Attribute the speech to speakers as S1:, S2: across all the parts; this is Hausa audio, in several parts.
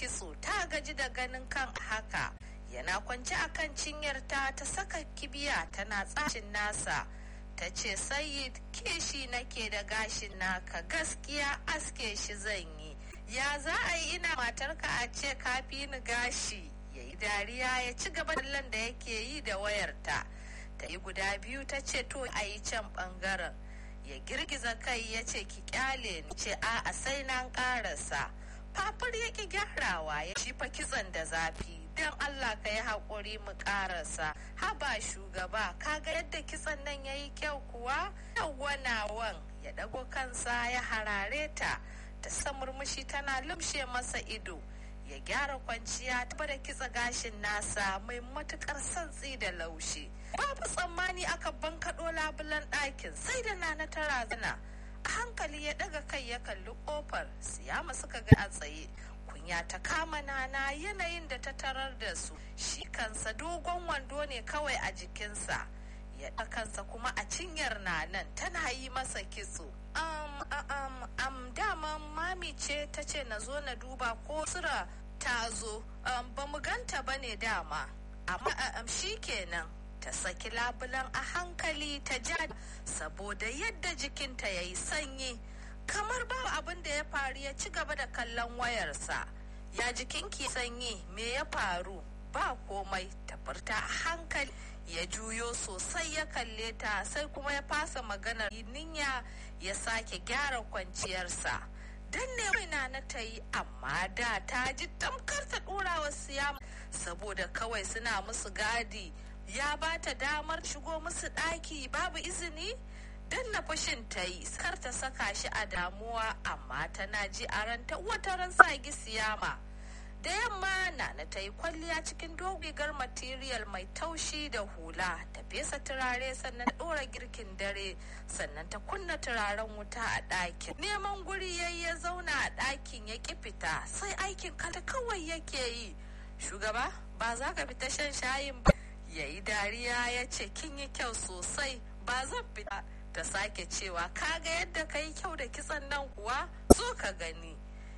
S1: kitso ta gaji da ganin kan haka yana kwance a kan cinyarta ta saka kibiya tana tsashin nasa ta ce sayid kishi nake da gashin naka gaskiya aske shi zan yi ya za a yi ina matarka a ce kafi ni gashi ya yi dariya ya ci gaba da da yake yi da wayarta ta yi guda biyu ta ce to a yi can bangaren ya girgiza kai ya ce ki kyale ni ce a sai na karasa fafur ya ki gyarawa ya shifa kitson da zafi don allah ka yi haƙuri mu karasa haba shugaba kaga yadda kitson nan ya yi kyau kuwa yawwanawan ya dago kansa ya harare ta ta sa murmushi tana lumshe masa ido ya gyara kwanciya ta da kitsa gashin nasa mai matukar santsi da laushi babu tsammani aka bankaɗo labulan ɗakin sai da nana ta razana a hankali ya ɗaga kai ya kalli ƙofar siyama suka ga a tsaye kunya ta kama nana yanayin da ta tarar da su shi kansa dogon wando ne kawai a jikinsa ya kansa kuma a cinyar nanan tana yi masa kitso um, um, um, dama mami ce ta ce na zo na duba ko sura ta zo um, ba mu ganta ba ne dama amma um, shi kenan ta saki labulan a hankali ta ja saboda yadda jikinta ya yi sanyi kamar babu abin da ya faru ya ci gaba da kallon wayarsa ya jikinki sanyi me ya faru ba komai ta furta a hankali ya juyo sosai ya kalle ta sai kuma ya fasa maganar ninya ya sake gyara kwanciyarsa dan ne na na ta yi amma da ta ji tamkar ta dora wa siyama saboda kawai suna musu gadi ya ba ta damar shigo musu ɗaki babu izini dan na fushin ta yi kar ta saka shi a damuwa amma tana ji a ranta wata ran sagi siyama da yamma na ta yi kwalliya cikin dogigar material mai taushi da hula ta fesa turare sannan ta ɗora girkin dare sannan ta kunna turaren wuta a ɗakin neman guri yayi ya zauna a ɗakin ya ƙi fita sai aikin kala kawai yake yi shugaba ba za ka fita shan shayin ba ya yi dariya ya ce kin yi kyau sosai ba zan fita ta sake cewa kaga yadda ka yi kyau da kitsan nan kuwa zo ka gani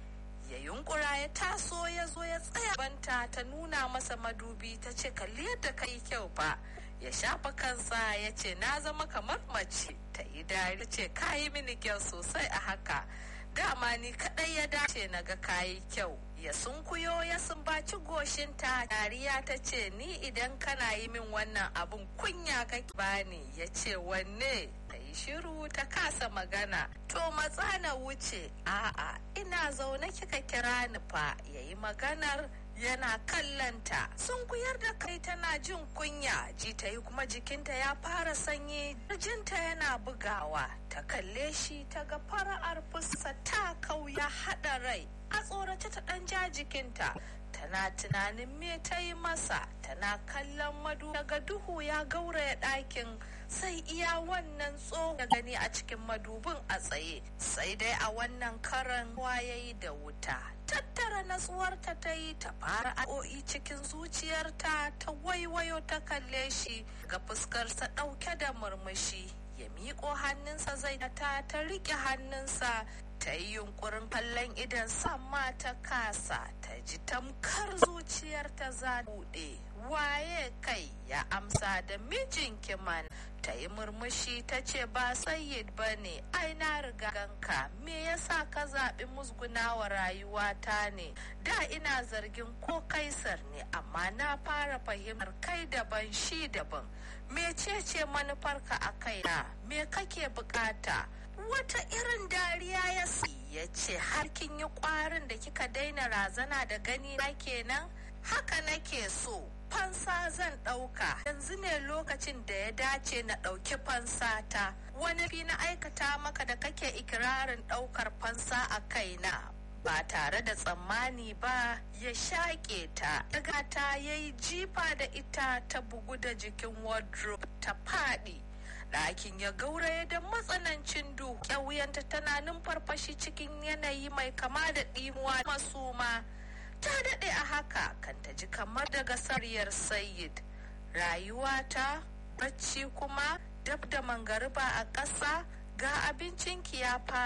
S1: ya yunkura ya taso ya zo ya tsaya banta ta nuna masa madubi ta ce kalli yadda ka yi kyau fa ya shafa kansa ya ce na zama kamar mace ta yi dari ce ka yi mini kyau sosai a haka dama ni kadai ya dace na ga kayi kyau ya sunkuyo ya sumbaci goshinta dariya ta ce ni idan kana yi min wannan abun kunya kake bani ya ce wanne ta yi shiru ta kasa magana to matsa na wuce a'a ina zaune kika kira ni fa ya yi maganar yana kallanta sun kuyar da kai tana jin kunya ji ta yi kuma jikinta ya fara sanyi jinta yana bugawa ta kalle shi ta ga fara'ar fuska ta kauya haɗa rai a tsorace ta ɗan ja jikinta tana tunanin me ta yi masa tana kallon madu daga duhu ya gauraya ɗakin sai iya wannan tsohon da gani a cikin madubin a tsaye sai dai a wannan karan wayayi da wuta tattara natsuwarta ta yi ta fara a'o'i cikin zuciyarta ta waiwayo ta kalle shi ga fuskarsa ɗauke da murmushi ya miƙo hannunsa zai ta ta riƙe hannunsa ta yi yunkurin kallon idan sama ta kasa ta ji tamkar zuciyarta za buɗe waye kai ya amsa da mijin kiman ta yi murmushi ta ce ba sayyid ba ne ai na riga ganka me yasa ka zaɓi musgunawa rayuwata ne da ina zargin ko kaisar ne amma na fara fahimtar kai daban shi daban mecece manufarka a kaina me kake bukata wata irin dariya ya ya ce har kin yi kwarin da kika daina razana da gani na kenan haka nake so fansa zan ɗauka yanzu ne lokacin da ya dace na ɗauki fansa ta wani fi na aikata maka da kake ikirarin ɗaukar fansa a kaina ba tare da tsammani ba ya shaƙe ta daga ta ya yi jifa da ita ta bugu da jikin wardrobe ta faɗi ɗakin ya gauraya da matsanancin duhu ƙyauyanta tana numfarfashi cikin yanayi mai kama da ɗimuwa masuma ta daɗe a haka kan ta ji kamar daga sariyar sayid rayuwata bacci kuma dab da mangariba a ƙasa ga abincin ya fara